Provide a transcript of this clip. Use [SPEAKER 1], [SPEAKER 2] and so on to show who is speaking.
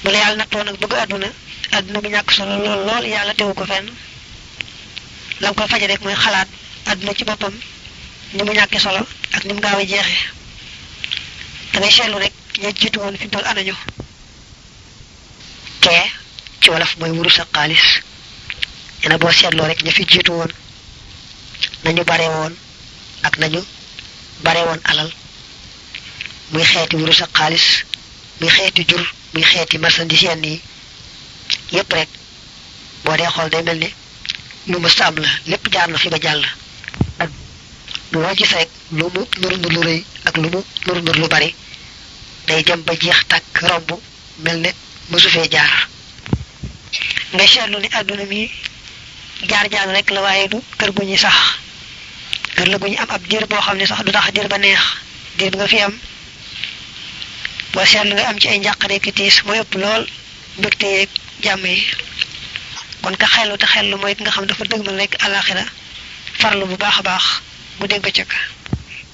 [SPEAKER 1] bu la yàlla nattoo nag bëgg àdduna àdduna bi ñàkk solo lool lool yàlla tewu ko fenn lam koy faje rek mooy xalaat àdduna ci boppam ni mu ñàkkee solo ak ni mu gaaw a jeexee da ngay seetlu rek ña jiitu woon fi mu toll anañu kee ci wolof mooy wurus ak xaalis ñene boo seetloo rek ña fi jiitu woon nañu bare woon ak nañu bare woon alal muy xeeti wurus ak xaalis muy xeeti jur muy xeeti marchandise yenn yi yépp rek boo dee xool day mel ni lu ma saam la lépp jaar na fi ba jàll ak loo gis rek lu mu nur nur lu rëy ak lu mu nur nur lu bari day dem ba jeex tàkk romb mel ne mësu fee jaar nga seetlu ni àdduna mi jaar-jaar rek la waaye du kër gu ñuy sax kër la gu ñu am ab diir boo xam ne sax du tax diir ba neex diir bi nga fi am boo seetlu nga am ci ay njàqare ki tiis mooy ëpp lool mbégte yeeg jàmm yi kon ka xellu te xellu mooy ki nga xam dafa dëgmal rek àlaxira farlu bu baax a baax bu dégg bëccëg